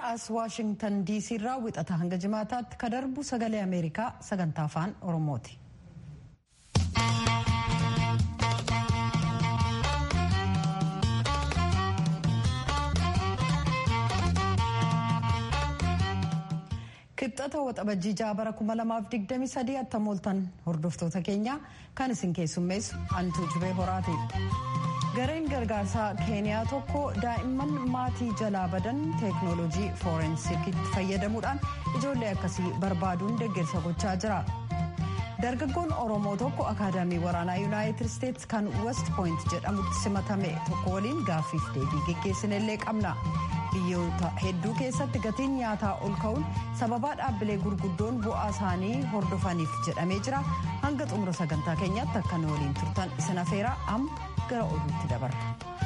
as waashingtan diisii irraa wixata hanga jimaataatti ka darbu sagalee ameerikaa sagantaa afaan oromooti. kibxata waxabajjii ja'a bara 2023 attam ooltan hordoftoota keenya kan isin keessummeessu antuu jubee horaati. gareen gargaarsaa keeniyaa tokko daa'imman maatii jalaa badan teeknooloojii fooreensikiitti fayyadamuudhaan ijoollee akkasii barbaaduun deeggarsa gochaa jira. dargaggoon oromoo tokko akaadaamii waraanaa yuunaayitid isteetsi kan west pooyint jedhamutti simatame tokko waliin gaaffiif deebii geggeessinellee qabna. biyyoota hedduu keessatti gatiin nyaataa ol ka'uun sababaa dhaabbilee gurguddoon bu'aa isaanii hordofaniif jedhamee jira hanga xumura sagantaa keenyaatti akka nu waliin turtan isin afeeraa amma gara oduutti dabarra.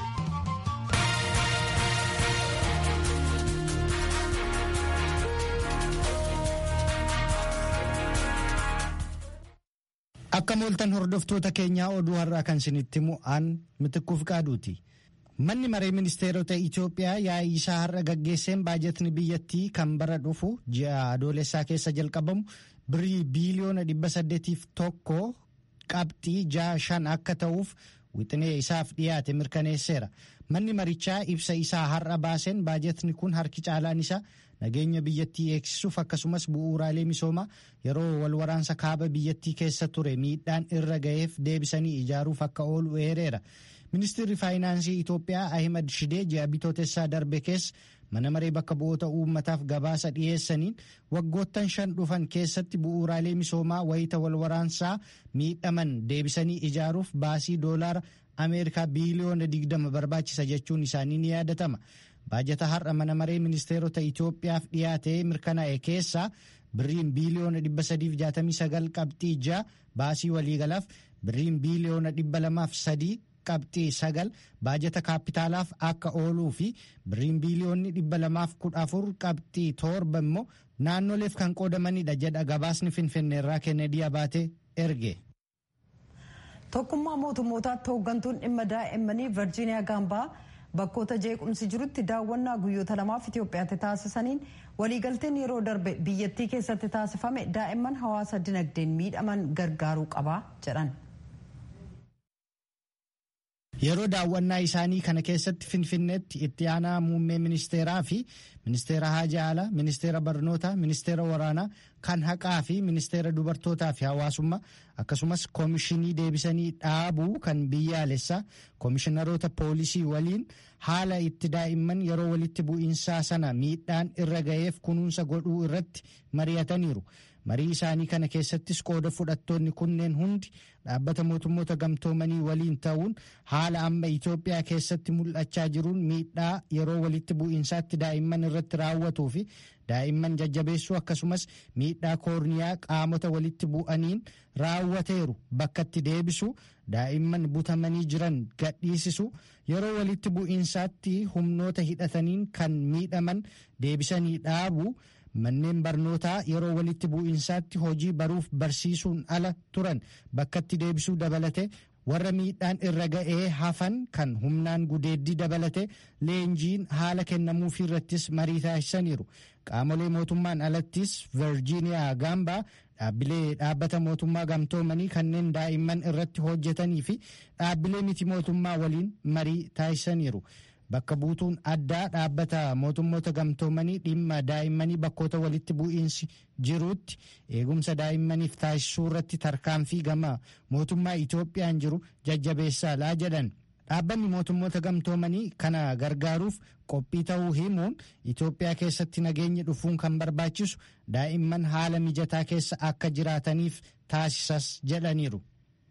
akka mooltan hordoftoota keenyaa oduu har'aa kan isinitti mu'aan mitikkuuf qaaduuti. manni maree ministeerota itiyoophiyaa yaa'ii isaa har'a gaggeesseen baajetni biyyattii kan bara dhufu ji'a adoolessaa keessa jalqabamu birrii biiliyoona dhibba saddeetiif tokko qabxii ja'a shan akka ta'uuf wixinee isaaf dhiyaate mirkaneesseera manni marichaa ibsa isaa har'a baaseen baajetni kun harki caalaan isaa nageenya biyyattii eegsisuuf akkasumas bu'uuraalee misoomaa yeroo walwaraansa kaaba biyyattii keessa ture miidhaan irra ga'eef deebisanii ijaaruuf akka oolu eereera. ministeerri faayinaansii Itoophiyaa Ahimad Shidee ji'a bitootessaa darbe keessa mana maree bakka bu'oota uummataaf gabaasa dhiyeessaniin waggoottan shan dhufan keessatti bu'uuraalee misoomaa wayita walwaraansaa miidhaman deebisanii ijaaruuf baasii doolaara Ameerikaa biiliyoona 20 barbaachisa jechuun isaanii ni yaadatama. Baajata har'a mana maree ministeerota Itoophiyaaf dhiyaatee mirkanaa'e keessaa birriin biiliyoona 369 qabxii 6 baasii waliigalaaf birriin biiliyoona 203 qabxii sagal baajata kaapitaalaaf akka ooluu fi birriin biiliyoonni dhibba lamaaf kudha afur qabxii torba immoo naannoleef kan qoodamanidha jedha gabaasni finfinneerraa kennedy abaatee erge. tokkummaa mootummootaatti hooggantuun dhimma daa'immanii virjiiniyaa gaambaa bakkoota jeequmsi jirutti daawwannaa guyyoota lamaaf itiyoophiyaatti taasisaniin waliigalteen yeroo darbe biyyattii keessatti taasifame daa'imman hawaasa dinagdeen miidhaman gargaaruu qaba jedhan. yeroo daawwannaa isaanii kana keessatti finfinneetti itti aanaa muummee ministeeraa fi ministeera haajaa alaa ministeera barnootaa ministeera waraanaa kan haqaa fi ministeera dubartootaa fi hawaasummaa akkasumas koomishinii deebisanii dhaabuu kan biyyaalessaa koomishinaroota poolisii waliin haala itti daa'imman yeroo walitti bu'iinsaa sana miidhaan irra ga'eef kunuunsa godhuu irratti mari'ataniiru. marii isaanii kana keessattis qooda fudhattoonni kunneen hundi dhaabbata mootummoota gamtoomanii waliin ta'uun haala amma Itoophiyaa keessatti mul'achaa jiruun miidhaa yeroo walitti bu'iinsaatti daa'imman irratti raawwatuu fi daa'imman jajjabeessuu akkasumas miidhaa koorniyaa qaamota walitti bu'aniin raawwateeru bakkatti deebisu daa'imman butamanii jiran gadhiisisu yeroo walitti bu'iinsaatti humnoota hidhataniin kan miidhaman deebisanii dhaabuu. manneen barnootaa yeroo walitti bu'iinsaatti hojii baruuf barsiisuun ala turan bakkatti deebisuu dabalate warra miidhaan irra ga'ee hafan kan humnaan gudeeddii dabalate leenjiin haala kennamuufii irrattis marii taasisaniiru qaamolee mootummaan alattis virjiiniyaa gaambaa dhaabbilee dhaabbata mootummaa gamtoomanii kanneen daa'imman irratti hojjetanii fi dhaabbilee miti mootummaa waliin marii taasisaniiru. bakka buutuun addaa dhaabbata mootummoota gamtoomanii dhimma daa'immanii bakkoota walitti bu'iinsi jiruutti eegumsa daa'immaniif taasisuu irratti tarkaanfii gama mootummaa Itoophiyaan jiru jajjabeessaa laa jedhan. Dhaabbanni mootummoota gamtoomanii kana gargaaruuf qophii ta'uu himuun Itoophiyaa keessatti nageenyi dhufuun kan barbaachisu daa'imman haala mijataa keessa akka jiraataniif taasisas jedhaniiru.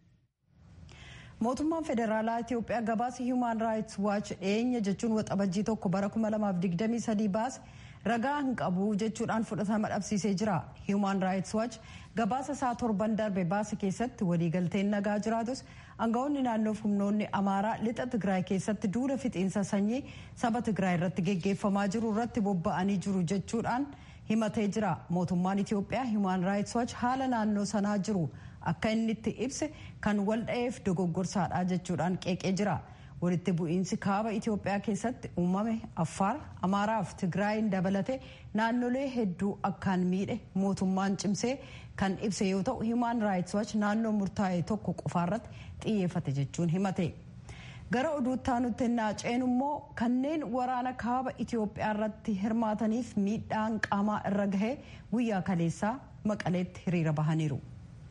mootummaan federaalaa itiyoophiyaa gabaasa hiimaan raayits waachi dhiyeenya jechuun waxabajjii tokko bara 2023 baase ragaa hin qabu jechuudhaan fudhatama dhabsiisee jira hiimaan raayits waachi gabaasa isaa torban darbe baase keessatti waliigalteen nagaa jiraatus aangawoonni naannoof humnoonni amaaraa lixa tigraay keessatti duula fixiinsa sanyii saba tigraay irratti geggeeffamaa jiru irratti bobba'anii jiru jechuudhaan himatee jira mootummaan itiyoophiyaa hiimaan raayits waachi haala naannoo sanaa jiru akka inni itti ibse kan wal dha'eef dogoggorsaadha jechuudhaan qeeqee jira walitti bu'iinsi kaaba itiyoophiyaa keessatti uumame affaar amaaraa fi tigraayin dabalate naannolee hedduu akkaan miidhe mootummaan cimsee kan ibse yoo ta'u himaan raayits waach naannoo murtaa'e tokko qofaarratti xiyyeeffate jechuun himate gara oduutti aanutti naaceen immoo kanneen waraana kaaba itiyoophiyaa irratti hirmaataniif miidhaan qaamaa irra gahee guyyaa kaleessaa maqaleetti hiriira bahaniiru.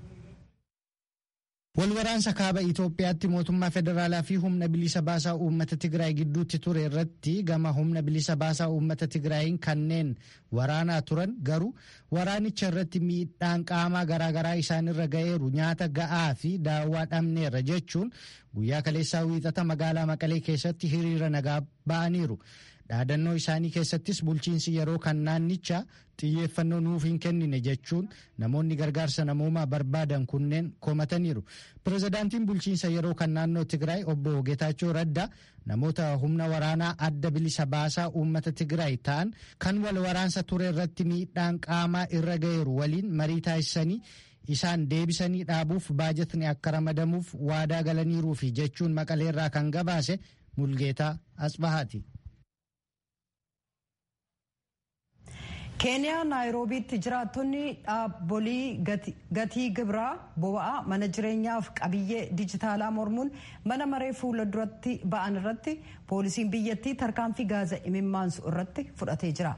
Walwaraansa kaaba Itoophiyaatti mootummaa federaalaa fi humna bilisa baasaa uummata Tigraay gidduutti ture irratti gama humna bilisa baasaa uummata Tigraayin kanneen waraanaa turan garuu waraanicha irratti miidhaan qaamaa garaagaraa isaanirra ga'eeru nyaata ga'aa fi daawwaa dhabneerra jechuun guyyaa kaleessaa wiixata magaalaa Maqalee keessatti hiriira nagaa ba'aniiru. dhaadannoo isaanii keessattis bulchiinsi yeroo kan naannicha xiyyeeffannoo nuuf hin kennine jechuun namoonni gargaarsa namoomaa barbaadan kunneen komataniiru. Pirezidaantiin bulchiinsa yeroo kan naannoo Tigraay obbo Geetaachoo Radda namoota humna waraanaa adda bilisa baasaa uummata Tigraay ta'an kan wal waraansa ture irratti miidhaan qaamaa irra ga'eeru waliin marii taasisanii isaan deebisanii dhaabuuf baajatni akka ramadamuuf waadaa galaniiruu fi jechuun maqaleerraa kan gabaase Mulgeetaa Asbahaati. keeniyaa naayiroobiitti jiraattonni dhaabbolii gatii gibraa boba'aa mana jireenyaaf qabiyyee dijitaalaa mormuun mana maree fuula duratti ba'an irratti poolisiin biyyattii tarkaanfii gaaza imimmaansu irratti fudhatee jira.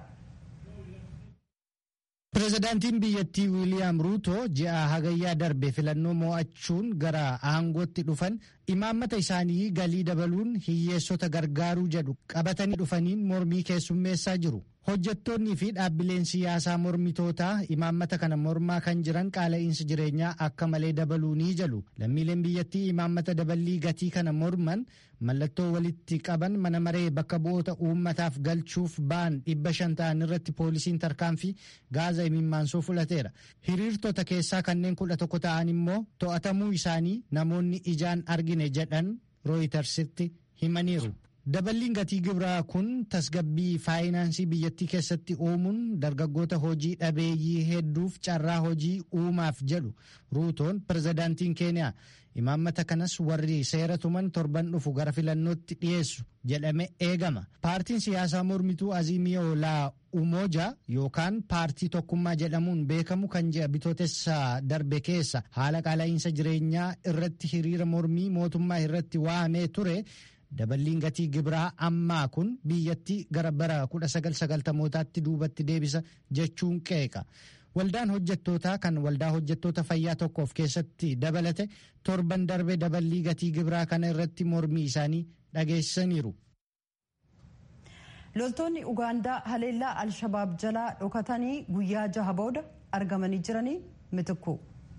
Pireezidaantiin biyyattii Wiiliyaam Ruuto ji'a hagayyaa darbe filannoo mo'achuun gara aangootti dhufan imaammata isaanii galii dabaluun hiyyeessota gargaaruu jedhu qabatanii dhufaniin mormii keessummeessaa jiru. hojjettoonnii fi dhaabbileen siyaasaa mormitootaa imaammata kana mormaa kan jiran qaala'insi jireenyaa akka malee dabaluu ni jalu lammiileen biyyattii imaammata daballii gatii kana morman mallattoo walitti qaban mana maree bakka bu'oota uummataaf galchuuf ba'an dhibba shan ta'an irratti poolisiin tarkaanfii gaaza imimmaansuu fudhateera hiriirtota keessaa kanneen kudha tokko ta'an immoo to'atamuu isaanii namoonni ijaan argine jedhan rooyitersitti himaniiru. daballiin gatii gibraa kun tasgabbii faayinaansii biyyattii keessatti uumuun dargaggoota hojii dhabeeyyii hedduuf carraa hojii uumaaf jedhu ruutoon pirezidaantiin keeniyaa imaammata kanas warri seera tuman torban dhufu gara filannootti dhiyeessu jedhame eegama paartiin siyaasaa mormituu aziimiyoo laa umoja yookaan paartii tokkummaa jedhamuun beekamu kan ji'a bitootessa darbe keessa haala qaala'insa jireenyaa irratti hiriira mormii mootummaa irratti waamee ture. daballiin gatii gibraa ammaa kun biyyattii gara bara 1990mootaatti duubatti deebisa jechuun qeeqa waldaan hojjettootaa kan waldaa hojjettoota fayyaa tokkoof keessatti dabalate torban darbe daballii gatii gibraa kana irratti mormii isaanii dhageessaniiru. loltoonni ugaandaa haleellaa alshabaab jalaa dhokatanii guyyaa jaha booda argamanii jiranii mitikku.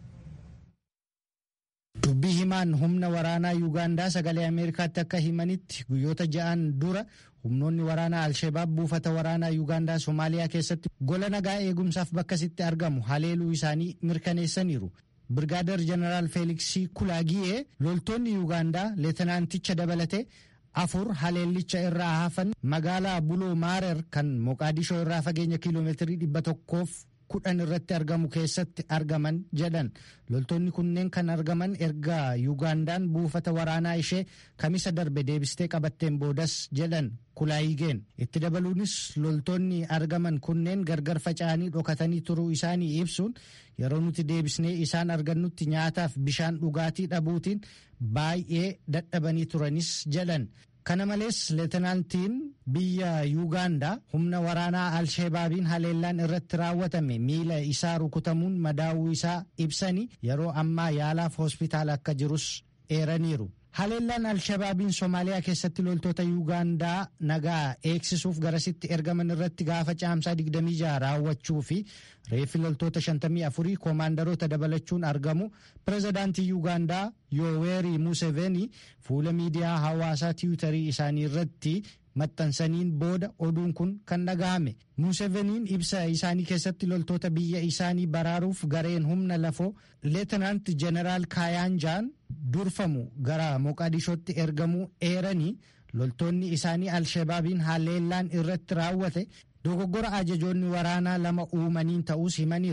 dubbii himaan humna waraanaa yuugaandaa sagalee ameerikaatti akka himanitti guyyoota ja'an dura humnoonni waraanaa alshabaab buufata waraanaa yuugaandaa somaaliyaa keessatti gola nagaa eegumsaaf bakkasitti argamu haleeluu isaanii mirkaneessaniiru. birgaader jeneraal feeliksii kulaagiyee loltoonni yuugaandaa leetanaanticha dabalate afur haleellicha irraa hafan magaalaa buloo maarer kan moqaadishoo irraa fageenya kiiloomeetirii dhibba tokkoof kudhan irratti argamu keessatti argaman jedhan loltoonni kunneen kan argaman erga yuugaandaan buufata waraanaa ishee kamisa darbe deebistee qabatteen boodas jedhan kulaayigeen itti dabaluunis loltoonni argaman kunneen gargar faca'anii dhokatanii turuu isaanii ibsuun yeroo nuti deebisnee isaan argannutti nyaataaf bishaan dhugaatii dhabuutiin baay'ee dadhabanii turanis jedhan kana malees leetanaantiin biyya yuugaandaa humna waraanaa alsheebaabiin haleellaan irratti raawwatame miila isaa rukutamuun madaawuu isaa ibsanii yeroo ammaa yaalaaf hospitaala akka jirus eeraniiru. haleellaan alshabaabiin soomaaliyaa keessatti loltoota yuugaandaa nagaa eegsisuuf garasitti ergaman irratti gaafa caamsaa 26 raawwachuu fi reeffi loltoota 54 koomaandaroota dabalachuun argamu pirezidaantii yuugaandaa yooweerii muuseveenii fuula miidiyaa hawaasaa tiwutarii isaanii irratti maxxansaniin booda oduun kun kan dhaga'ame muuseveniin ibsa isaanii keessatti loltoota biyya isaanii baraaruuf gareen humna lafoo leetanaant jeneraal kaayaanjaan durfamu gara moqadishootti ergamuu eeranii loltoonni isaanii alshabaabiin haleellaan irratti raawwate dogoggora ajajoonni waraanaa lama uumaniin ta'us himaniiru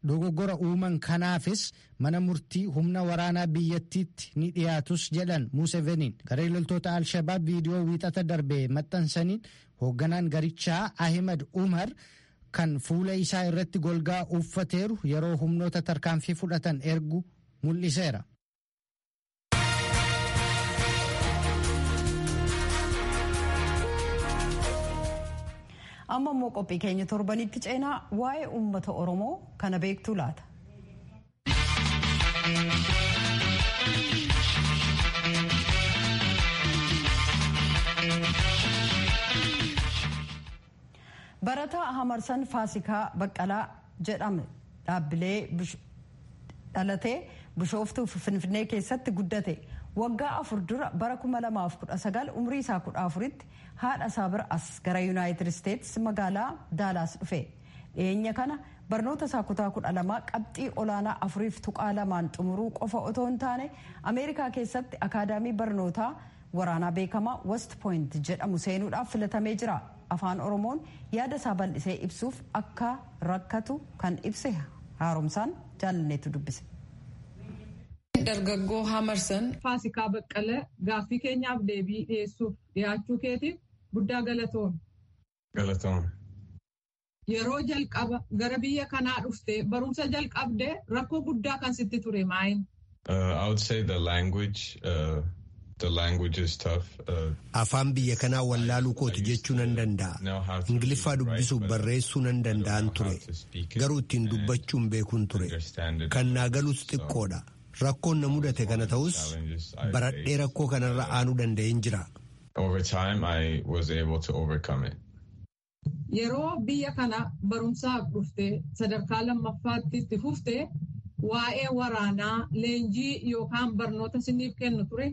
dogoggora uuman kanaafis mana murtii humna waraanaa biyyattiitti ni dhiyaatus jedhan Museveniin garee loltoota Alshabaab viidiyoo wiixata darbee maxxansaniin hoogganaan garichaa Ahimad Umar kan fuula isaa irratti golgaa uffateeru yeroo humnoota tarkaanfii fudhatan ergu mul'iseera. amma immoo qophii keenya torbanitti ceenaa waa'ee uummata oromoo kana beektuu laata. barataa hamarsan faasikaa baqqalaa jedhame dhaabbilee dhalatee bishooftuu finfinnee keessatti guddate waggaa afur dura bara 2019 umrii isaa 14tti haadha isaa bira as gara yuunaayitid isteetsi magaalaa daalaas dhufe dhiyeenya kana barnoota isaa kutaa 12 qabxii olaanaa afuriif tuqaa lamaan xumuruu qofa otoo hin taane ameerikaa keessatti akaadaamii barnootaa waraanaa beekamaa west point jedhamu seenuudhaaf filatamee jira afaan oromoon yaada isaa bal'isee ibsuuf akka rakkatu kan ibse haaromsaan jaalanneetu dubbise. dargaggoo hamarsan faasikaa baqqala gaaffii keenyaaf deebii dhiyeessuuf dhiyaachuu keetiif guddaa galatoom. Galatoom. Yeroo jalqaba gara biyya kanaa dhuftee barumsa jalqabdee rakkoo guddaa kan sitti ture maayin? I would say the language. Uh, the language is tough. Uh, Afaan biyya kanaa wallaaluu kooti jechuu nan danda'a. Ingiliffaa dubbisuuf barreessuu nan danda'an ture. Garuu ittiin dubbachuun beekuun ture. Kan naa galus xiqqoodha. Rakkoon na mudate kana ta'us baradhee rakkoo kanarra aanuu danda'een jira. Over time I was able to overcome it. Yeroo biyya kana barumsaaf dhuftee sadarkaa lammaffaatti itti fuftee waa'ee waraanaa leenjii yookaan barnoota siniif kennu ture.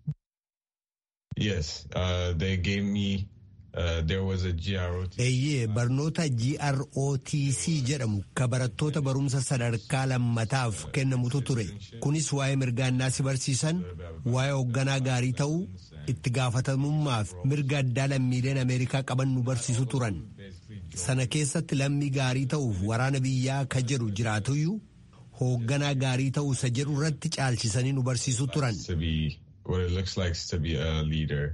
Yes, uh, they gave me. Uh, there was a GROTC. Eeyyee barnoota GROTC jedhamu ka barattoota barumsa sadarkaa lammataaf kennamutu ture. Kunis waa'ee mirgaannaa si barsiisan, waa'ee hoogganaa gaarii ta'uu, itti gaafatamummaaf mirga addaa lammiileen Ameerikaa qaban nu barsiisu turan. Sana keessatti lammii gaarii ta'uuf waraana biyyaa ka jedhu jiraatuyyuu hoogganaa gaarii ta'uu isa jedhu irratti caalchisanii nu barsiisu turan. To be what it looks like to be a leader.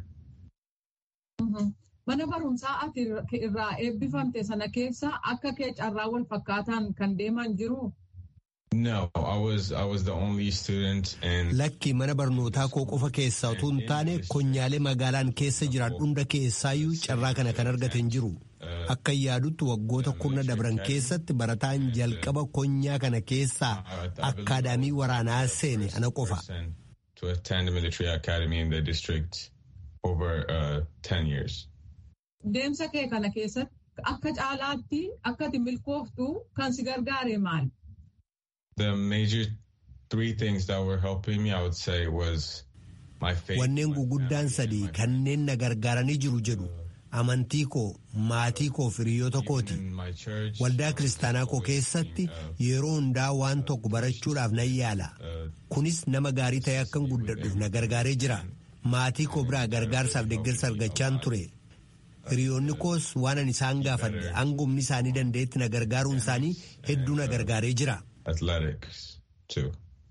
Mana barumsaa ati irraa eebbifamte sana keessa akka kee carraa wal fakkaataan kan deeman jiru. No, I was I was the only student in. Lakki mana barnootaa koo qofa keessaa utuu hin taane konyaalee magaalaan keessa jiran hunda keessaayyuu carraa kana kan argate hin jiru. Akka yaadutti waggoota kurna dabran keessatti barataan jalqaba konyaa kana keessaa akkaadaamii waraanaa seene ana qofa. To attend the military academy in the district over uh, 10 years. Deemsa kee kana keessatti akka caalaatti akka ati milkooftu kan si gargaare maali? The major three things that were helping me, I would say, was my faith. Wanneen guguddaan sadii kanneen na gargaaranii jiru jedhu amantii koo maatii koo fi hiriyoota kooti. in my church. Waldaa kiristaanaa koo keessatti yeroo hundaa waan tokko barachuudhaaf nan yaala. Kunis nama gaarii ta'e akkan guddadhuuf na gargaaree jira. Maatii koo biraa gargaarsaaf deeggarsa argachaan ture. Hiriyoonni koos waan ani isaan gaafadhe hangumni isaanii dandeetti na gargaaruun isaanii hedduu na gargaaree jira. athletics too.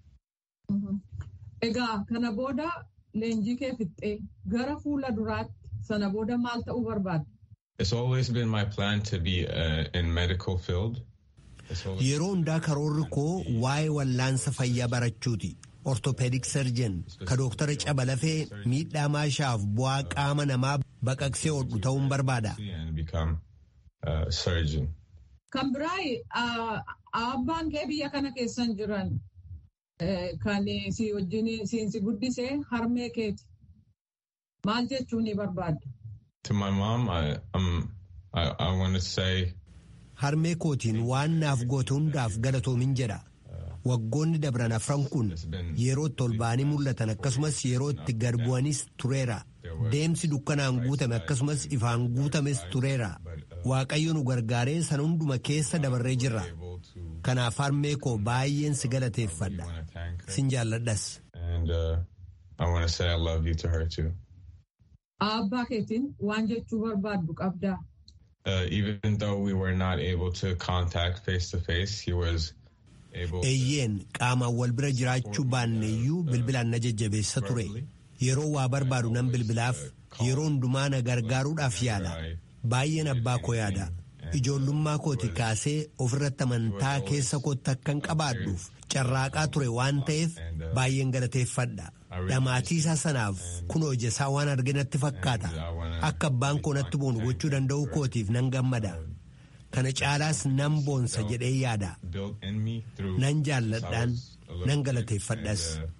Egaa kana booda leenjii kee fixxee gara fuula duraatti sana booda maal ta'uu barbaadde? It's always been my plan to be uh, in medical field. It's always- Yeroo hundaa karoorri koo waa'ee wallaansa fayyaa barachuuti. Orthopedic surgeon ka dooktara cabalafee miidhaa maashaaf bu'aa qaama namaa baqaqsee hodhu ta'uun barbaada. and become a surgeon. Kan biraa abbaan kee biyya kana keessan jiran eh, kan si wajjin siinsi guddisee harmee keeti. Maal jechuu ni barbaadde? To my mom, I um, I, I want to say Harmee kootiin waan naaf goote hundaaf galatoomin jedha. Waggoonni dabran afran kun yeroo itti ol ba'anii mul'atan akkasumas yeroo itti gad bu'anis tureera. Deemsi dukkanaan guutame akkasumas ifaan guutames tureera. Waaqayyo nu gargaaree sana hunduma keessa dabarree jirra. able to Kanaaf harmee koo baay'een si galateeffadha. want to thank her. Sin jaalladhas. And uh, I want to say I love you to her too. Abbaa keetiin waan jechuu barbaaddu qabdaa. Uh, even though we were not able to contact face to face, he was eeyyeen qaamaan wal bira jiraachuu baanneeyyuu bilbilaan na jajjabeessa ture yeroo waa barbaadu nan bilbilaaf yeroo hundumaa na gargaaruudhaaf yaala baay'een abbaa koo yaada ijoollummaa kooti kaasee ofirratti amantaa keessa kootti akkan qabaadhuuf carraaqaa ture waan ta'eef baay'een galateeffadha dhamaatii isaa sanaaf kunoo isaa waan arge natti fakkaata akka abbaan koo natti boonu gochuu danda'uu kootiif nan gammada kana caalaas nan boonsa jedhee yaada nan jaalladhaan nan galateeffadhas.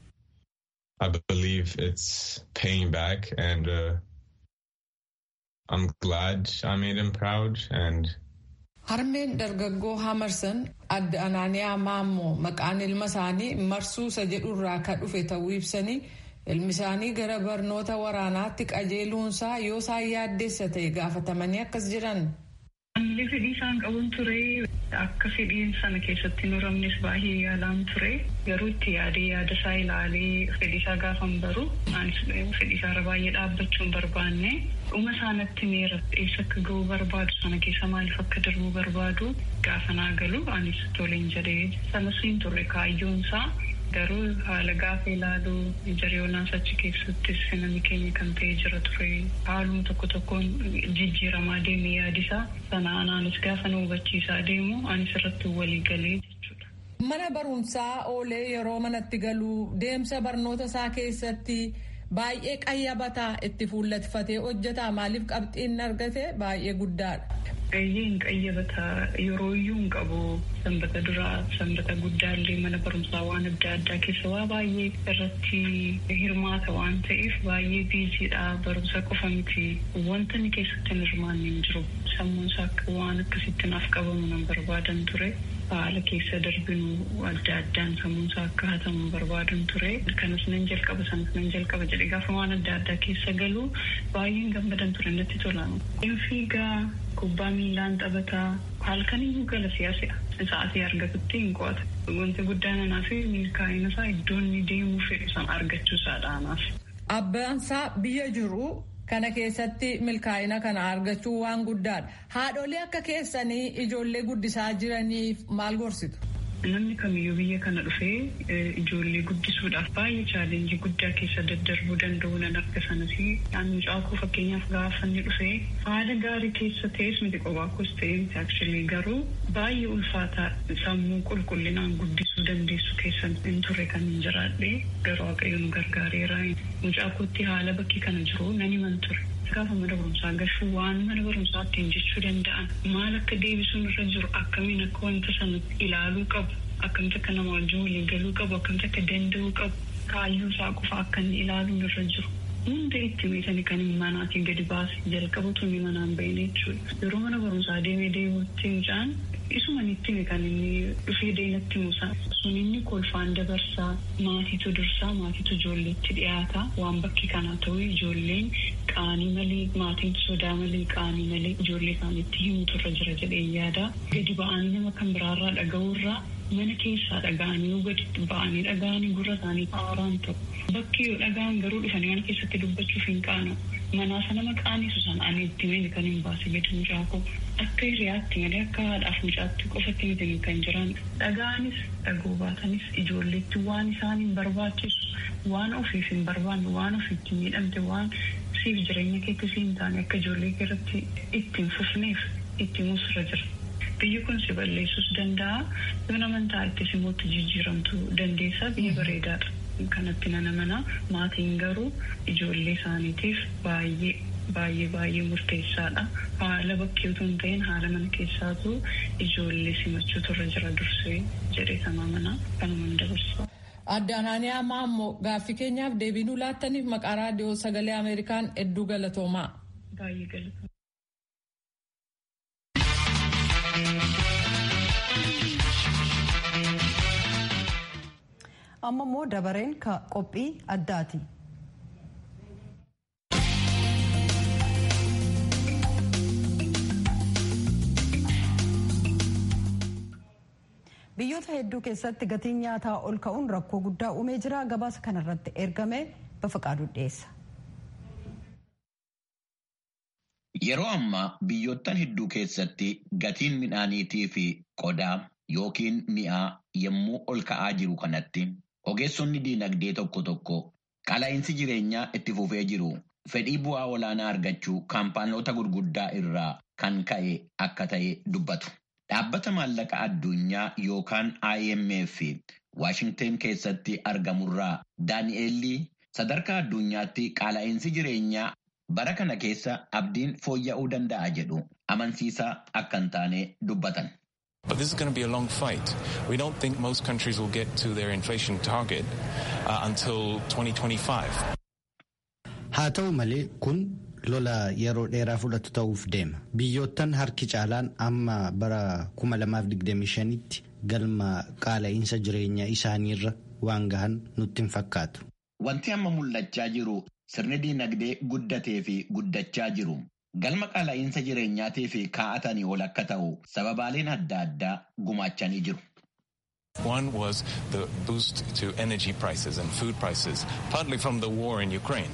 I believe it's paying back and uh, I'm glad I made him proud and Harmeen dargaggoo Hamarsan adda Anaaniyaa Maammoo maqaan ilma isaanii marsuusa jedhurraa kan dhufe ta'uu ibsanii ilmi isaanii gara barnoota waraanaatti qajeeluunsaa yoo isaan yaaddeessa ta'e gaafatamanii akkas jiran. Anillee fedhii isaan qabuun ture akka fedhiin sana keessatti muramnes baay'ee yaalaan ture garuu itti yaadee yaada isaa ilaalee fedhii isaa gaafan baru anis fedhii isaa baay'ee dhaabbachuun barbaanne dhuma isaanatti meera eessa akka ga'uu barbaadu sana keessa maaliif akka darbuu barbaadu gaafa naa galu anis toleen jedhee sanas hin turre kaayyoon isaa garuu haala gaafa ilaalu jariyoonaas achi keessattis namni keenya kan ta'e jira ture haaluma tokko tokkoon jijjiiramaa deeme yaadisaa sana anaanis gaafa na hubachiisaa deemu anis irratti walii galee jechuudha. Mana barumsaa oolee yeroo manatti galuu deemsa barnoota isaa keessatti baay'ee qayyabataa itti fuulleffatee hojjetaa maaliif qabxiin argate baay'ee guddaadha. Qayyeen qayyabataa yeroo iyyuu hin qabu sanbata duraa sanbata guddaallee mana barumsaa waan adda addaa keessa waa baay'ee irratti hirmaata waan ta'eef baay'ee biiziidha barumsa qofa miti wanta inni keessatti hin hirmaanne hin jiru sammuun isaa akka waan akkasitti naaf qabamu nan barbaadan ture haala keessa darbinu adda addaan sammuun isaa akka hatamu barbaadan ture kanas nan jalqaba sanas nan jalqaba jedhe gaafa waan adda addaa keessa galu baay'een gammadan ture natti tola. Fiigaa kubbaa miilaan taphataa halkaniyyuu gala siyaasa sa'aatii argatutti hin qo'ata. Wanti guddaan anaa fi milkaa'ina isaa iddoo inni deemuu fedhu san argachuu isaadha anaaf. Abbaansaa biyya jiru kana keessatti milkaa'ina kana argachuu waan guddaadha. Haadholee akka keessanii ijoollee guddisaa jiraniif maal gorsitu? Namni kamiyyuu biyya kana dhufee ijoollee guddisuudhaaf baay'ee chaalenjii guddaa keessa daddarbuu danda'u nan akka sanas mucaa koo fakkeenyaaf gaafa inni dhufee haala gaarii keessa ta'es miti qobaakos ta'e miti akshilii garuu baay'ee ulfaataa sammuu qulqullinaan guddisuu dandeessu keessa hin turre kan hin jiraadhe garuu waaqayyo nu gargaareera mucaa kootti haala bakki kana jiru nan himan ture. gaafa mana barumsaa gashuu waan mana barumsaa ittiin jechuu danda'an maal akka deebisuun irra jiru akkamiin akka wanta sana ilaaluu qabu akkamitti akka nama wajjin waliin galuu qabu akkamitti akka danda'uu qabu kaayyoo isaa qofa akka inni ilaaluun irra jiru. Hunda itti meesanii kan manaatiin gadi baase jalqabatu inni manaan bahine jechuudha. Yeroo mana barumsaa deemee deemuutti mucaan isuma itti kan inni dhufee deematti musa. Sun inni kolfaan dabarsaa maatiitu dursaa maatiitu ijoolleetti dhiyaata waan bakki kanaa ta'u ijoolleen qaanii malee maatiin sodaa malee qaanii malee ijoollee isaaniitti himutu irra jira jedhee yaada. Gadi ba'anii nama kan biraarraa dhaga'uurraa mana keessaa dhaga'anii yoo gadi ba'anii dhaga'anii gurra isaanii haaraan ta'u. Bakki yoo dhaga'an garuu dhufanii mana keessatti dubbachuuf hin qaanu. Manaa sana maqaanisu sana ani itti mini kan hin baase gadi mucaa koo akka hiriyaatti malee akka haadhaaf mucaatti qofatti miti kan jiran dhaga'anis dhagoo baatanis ijoolleetti waan isaan hin barbaachisu waan ofiif hin barbaanne waan ofiitti miidhamte waan siif jireenya keetti siin taane akka ijoollee keerratti ittiin fufneef itti muusirra jira. Biyyi kun si balleessuus danda'a yoo amantaa itti simootti jijjiiramtu dandeessa biyya bareedaadha. Kanatti nana mana maatiin garuu ijoollee isaaniitiif baay'ee baay'ee baay'ee murteessaadha. Haala bakkee utuu hin ta'in haala mana keessaatu ijoollee simachuutu irra jira dursee jedhee sama mana kanumaan dabarsa. Adde Anaaniyaa Maammoo gaaffii keenyaaf deebii nuu laattaniif maqaa raadiyoo sagalee Ameerikaan hedduu galatoomaa. Baay'ee galatoomaa. amma immoo dabareen qophii addaati. biyyoota hedduu keessatti gatiin nyaataa ol ka'uun rakkoo guddaa uumee jira gabaasa kanarratti ergame bafaqaaduu dhiyeessa. Yeroo ammaa biyyoottan hedduu keessatti gatiin midhaaniitii fi qodaa yookiin mi'aa yommuu ol ka'aa jiru kanatti ogeessonni diinagdee tokko tokko qala'iinsi jireenyaa itti fufee jiru fedhii bu'aa olaanaa argachuu kaampaanoota gurguddaa irraa kan ka'e akka ta'e dubbatu. Dhaabbata maallaqa addunyaa yookaan IMF Waashingteen keessatti argamurraa Daani'eelli sadarkaa addunyaatti qaala'insi jireenyaa bara kana keessa abdiin fooyya'uu danda'a jedhu amansiisaa akka hin taane dubbatan. But this is going to be a long fight. We don't think most countries will get to their inflation target uh, until 2025. Haa ta'u malee kun lola yeroo dheeraa fudhatu ta'uuf deema. Biyyoottan harki caalaan amma bara 2025tti galma qaala'insa jireenyaa isaaniirra waan gahan nutti hin fakkaatu. Wanti amma mul'achaa jiru sirni diinagdee guddatee fi guddachaa jiru. Galma qaala'insa jireenyaatii fi kaa'atanii ol akka ta'u sababaaleen adda addaa gumaachanii jiru. One was the boost to energy prices and food prices, partly from the war in Ukraine.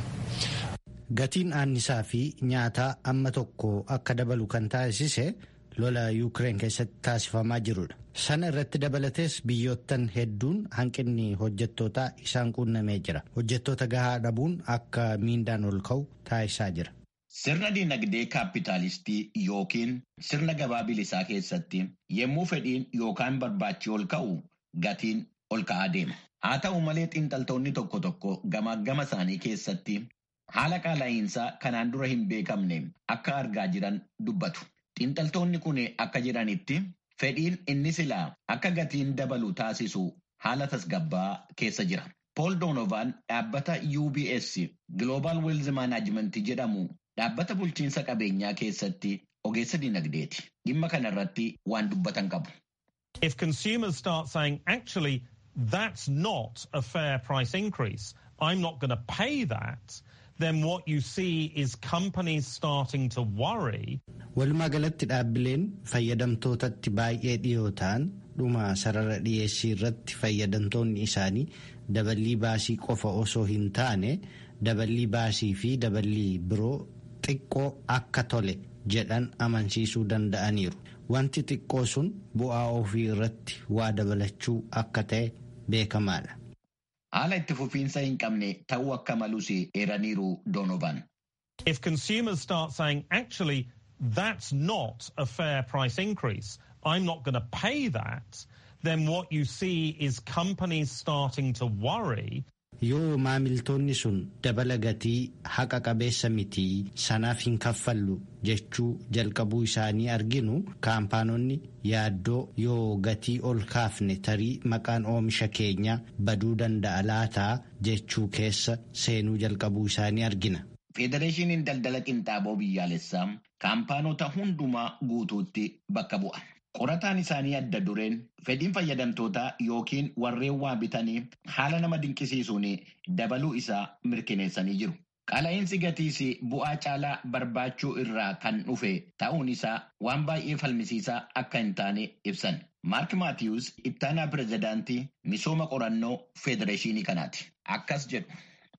Gatiin aannisaa fi nyaataa amma tokko akka dabalu kan taasise lola Yuukireen keessatti taasifamaa jirudha. Sana irratti dabalatees biyyoottan hedduun hanqinni hojjettootaa isaan quunnamee jira. Hojjettoota gahaa dhabuun akka miindaan ol ka'u taasisaa jira. Sirna diinagdee kaapitaalistii yookiin sirna gabaa bilisaa keessatti yommuu fedhiin yookaan barbaachi ol ka'u gatiin ol ka'aa deema. Haa ta'u malee xiinxaltoonni tokko tokko gamaagama isaanii keessatti haala qaala'insaa kanaan dura hin beekamne akka argaa jiran dubbatu. Xiinxaltoonni kun akka jiranitti fedhiin inni silaa akka gatiin dabalu taasisu haala tasgabbaa keessa jira. Paul Donovan dhaabbata UBS Global Wealth Management jedhamu dhaabbata bulchiinsa qabeenyaa keessatti ogeessa dinagdeeti. Dhimma kana irratti waan dubbatan qabu. If consumers start saying, actually, that's not a fair price increase, I'm not going to pay that, then what you see is companies starting to worry. Walumaa galatti dhaabbileen fayyadamtootatti baay'ee dhiyoo ta'an dhuma sarara dhiyeessii irratti fayyadamtoonni isaanii daballii baasii qofa osoo hin taane daballii baasii fi daballii biroo xiqqoo akka tole jedhan amansiisuu danda'aniiru. Wanti xiqqoo sun bu'aa ofii irratti waa dabalachuu akka ta'e beekamaadha. Haala itti fufiinsa hin qabne ta'uu akka malus eeraniiru Donovan. If consumers start saying, actually, that's not a fair price increase, I'm not going to pay that, then what you see is companies starting to worry. Yoo maamiltoonni sun dabala gatii haqa qabeessa mitii sanaaf hin kaffallu jechuu jalqabuu isaanii arginu kaampaanonni yaaddoo yoo gatii ol kaafne tarii maqaan oomisha keenya baduu danda'a laataa jechuu keessa seenuu jalqabuu isaanii argina. Federeeshiniin daldala qinxaaboo biyyaalessaa kaampaanota hundumaa guutuutti bakka bu'a. Qorataan isaanii adda dureen fedhiin fayyadamtootaa yookiin warreen waa bitanii haala nama dinqisiisuun dabaluu isaa mirkaneessanii jiru. Qaala'insi gatiis bu'aa caalaa barbaachuu irraa kan dhufe ta'uun isaa waan baay'ee falmisiisaa akka hin taane ibsan. Maark Maatiyus ittaanaa pirezidaantii misooma qorannoo federeeshinii kanaati. Akkas jedhu.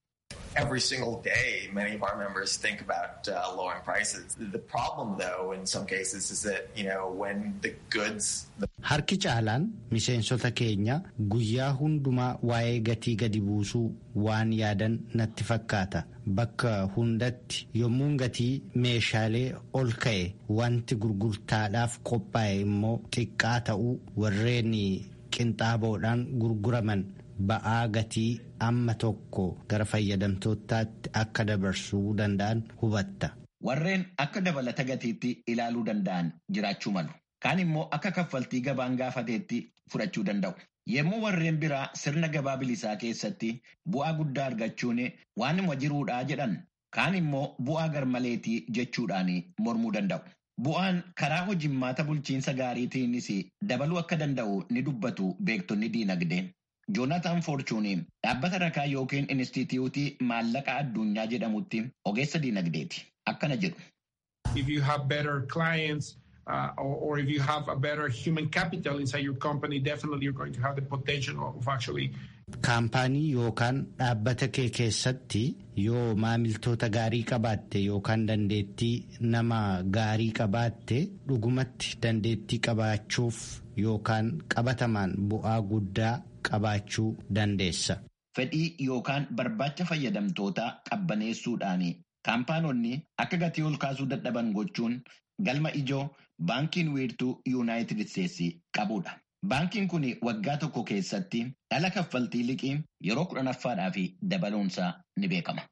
every single day, many of our members think about uh, lowering prices. The problem, though, in some cases, is that you know when the goods. The Harki caalaan miseensota keenya guyyaa hundumaa waa'ee gatii gadi buusuu waan yaadan natti fakkaata. Bakka hundatti yommuun gatii meeshaalee ol ka'e wanti gurgurtaadhaaf qophaa'e immoo xiqqaa ta'uu warreen qinxaaboodhaan gurguraman ba'aa gatii amma tokko gara fayyadamtootaatti akka dabarsuu danda'an hubatta. Warreen akka dabalata gatiitti ilaaluu danda'an jiraachuu malu. Kaan immoo akka kaffaltii gabaan gaafateetti fudhachuu danda'u. Yemmuu warreen biraa sirna gabaa bilisaa keessatti bu'aa guddaa argachuun waanuma jiruudhaa jedhan kaan immoo bu'aa garmaleetii jechuudhaan mormuu danda'u. Bu'aan karaa hojimmaata bulchiinsa gaariitiinis dabaluu akka danda'u ni dubbatu beektonni diinagdee. Joonataan Foorchuun dhaabbata rakaa yookiin Inistituutii maallaqa addunyaa jedhamutti ogeessa diinagdeeti. Akkana jedhu. If you have better clients uh, or, or if you have a better human capital inside your company, definitely you're going to have the potential of actually Kaampaanii yookaan dhaabbata kee keessatti yoo maamiltoota gaarii qabaatte yookaan dandeettii nama gaarii qabaatte dhugumatti dandeettii qabaachuuf yookaan qabatamaan bu'aa guddaa qabaachuu dandeessa. Fedhii yookaan barbaacha fayyadamtootaa qabbaneessuudhaan kaampaanonni akka gatii ol kaasuu dadhaban gochuun galma ijoo baankiin wiirtuu yuunaayitid isteetsi qabudha. Baankiin kun waggaa tokko keessatti dhala kaffaltii liqii yeroo kudhanaffaadhaaf dabaluunsaa ni beekama.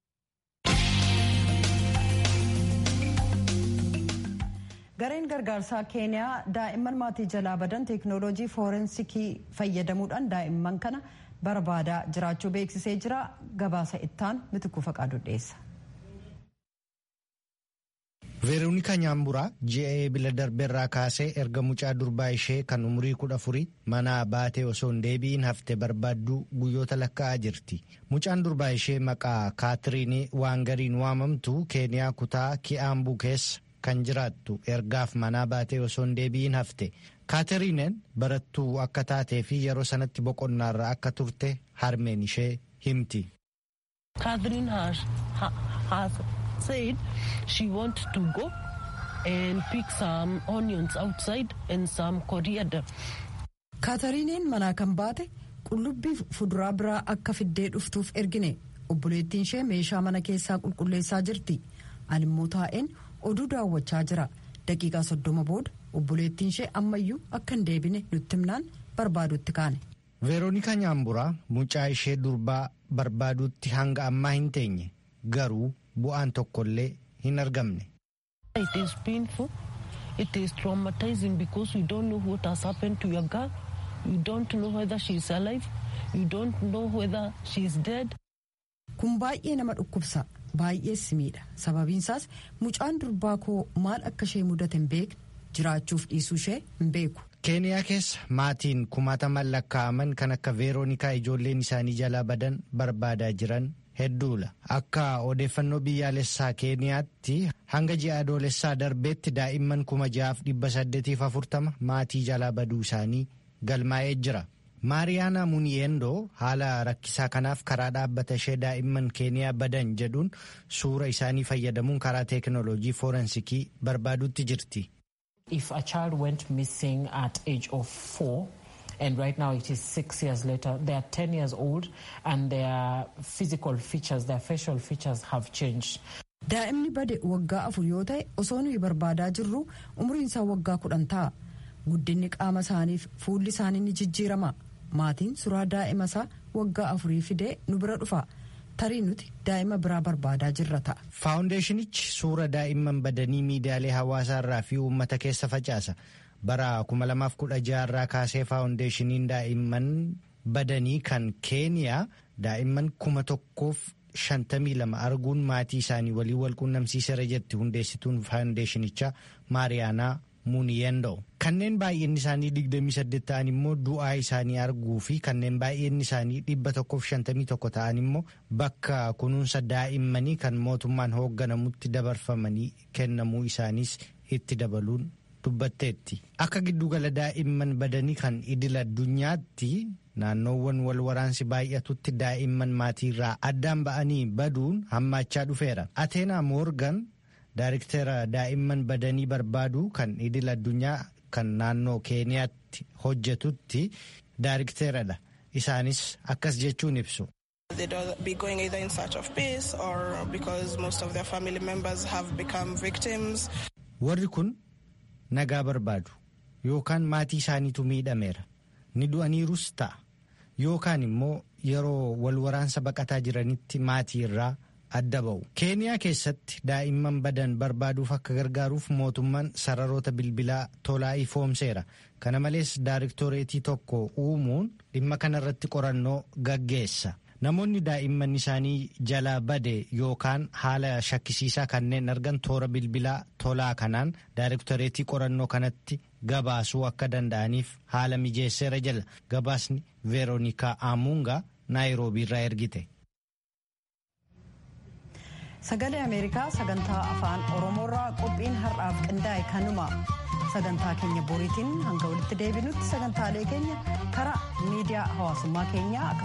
gareen gargaarsaa keeniyaa daa'imman maatii jalaa badan teeknooloojii foorensikii fayyadamuudhaan daa'imman kana barbaadaa jiraachuu beeksisee jira gabaasa ittaan mitikuu faqaadu dhiyeessa. veeroonikaa nyaamburaa ji'a bila darbeerraa kaasee erga mucaa durbaa ishee kan umurii kudha afurii manaa baatee osoo hin deebi'in hafte barbaadduu guyyoota lakkaa'aa jirti mucaan durbaa ishee maqaa kaatiriinii waangariin waamamtu keeniyaa kutaa ki'aambuu keessa kan jiraattu ergaaf manaa baatee osoo hin deebi'in hafte kaatiriineen barattuu akka taatee fi yeroo sanatti boqonnaarra akka turte harmeen ishee himti. said she wanted to go and pick some onions outside and some coriander. kaatariineen manaa kan baate qullubbii fuduraa biraa akka fiddee dhuftuuf ergine obboleettiin ishee meeshaa mana keessaa qulqulleessaa jirti animmoo taa'een oduu daawwachaa jira daqiiqaa soddoma booda obboleettiin ishee ammayyuu akka hin deebine nutti himnaan barbaadutti kaane. veeroonikaa nyaamburaa mucaa ishee durbaa barbaaduutti hanga ammaa hin teenye garuu bu'aan tokkollee hin argamne. It is painful. It is traumatizing because we don't know what has happened to your girl. You don't know whether she is alive. You don't know whether she is dead. Kun baay'ee nama dhukkubsa. Baay'ees miidha. Sababiinsaas mucaan durbaa koo maal akka ishee mudate hin beekne jiraachuuf dhiisuu ishee hin beeku. keeniyaa keessa maatiin kumaataman lakkaa'aman kan akka veeroonikaa ijoolleen isaanii jalaa badan barbaadaa jiran hedduudha akka odeeffannoo biyyaalessaa keeniyaatti hanga ji'a adoolessaa darbeetti daa'imman kuma ja'aaf dhibba saddeetiif afurtama maatii jalaa baduu isaanii galmaa'ee jira. maariyaana muniyeendoo haala rakkisaa kanaaf karaa dhaabbata ishee daa'imman keeniyaa badan jedhuun suura isaanii fayyadamuun karaa teeknooloojii foorensikii barbaaduutti jirti. If a child went missing at age of four, and right now it is six years later, they are 10 years old and their physical features, their facial features have changed. Daa'imni bade waggaa afur yoo ta'e osoo nuyi barbaadaa jirru umriin isaa waggaa kudhan ta'a. Guddinni qaama isaaniif fuulli isaanii ni jijjiirama. Maatiin suuraa daa'ima isaa waggaa afurii fidee nu bira dhufa. tarii nuti daa'ima biraa barbaadaa jirra ta'a. Faawundeeshinichi suura daa'imman badanii miidiyaalee hawaasaa irraa fi uummata keessa facaasa. Bara 2016 irraa kaasee faawundeeshiniin daa'imman badanii kan keeniyaa daa'imman kuma tokkoof shantamii lama arguun maatii isaanii walii wal quunnamsiiseera jetti hundeessituun faawundeeshinichaa maariyaanaa muuniyendoo kanneen baay'inni isaanii 28 ta'an immoo du'aa isaanii arguu fi kanneen baay'inni isaanii 151 ta'an immoo bakka kunuunsa daa'immanii kan mootummaan hoogganamutti dabarfamanii kennamuu isaaniis itti dabaluun dubbatteetti akka giddugala daa'imman badanii kan idil addunyaatti naannoowwan wal waraansi baay'atutti daa'imman maatiirraa addaan ba'anii baduun hammaachaa dhufeera ateenaa moorgan Daariktera daa'imman badanii barbaadu kan idil addunyaa kan naannoo keeniyaatti hojjetutti daarikteeradha. Isaanis akkas jechuun ibsu. They don't be going either in search of peace or because most of their family members have become victims. Warri kun nagaa barbaadu yookaan maatii isaaniitu miidhameera ni du'aniirus ta'a yookaan immoo yeroo wal waraansa baqataa jiranitti maatii irraa. adda ba'u keeniyaa keessatti daa'imman badan barbaaduuf akka gargaaruuf mootummaan sararoota bilbilaa tolaa ifoomseera kana malees daariktoreetii tokko uumuun dhimma kanarratti qorannoo gaggeessa namoonni daa'imman isaanii jalaa bade yookaan haala shakkisiisaa kanneen argan toora bilbilaa tolaa kanaan daariktoreetii qorannoo kanatti gabaasuu akka danda'aniif haala mijeesseera jala gabaasni veeroonikaa aamuungaa naayiroobiirraa ergite. sagalee ameerikaa sagantaa afaan oromoorraa qophiin har'aaf qindaa'e kanuma sagantaa keenya boriitiin hanga walitti deebinutti sagantaalee keenya karaa miidiyaa hawaasummaa keenyaa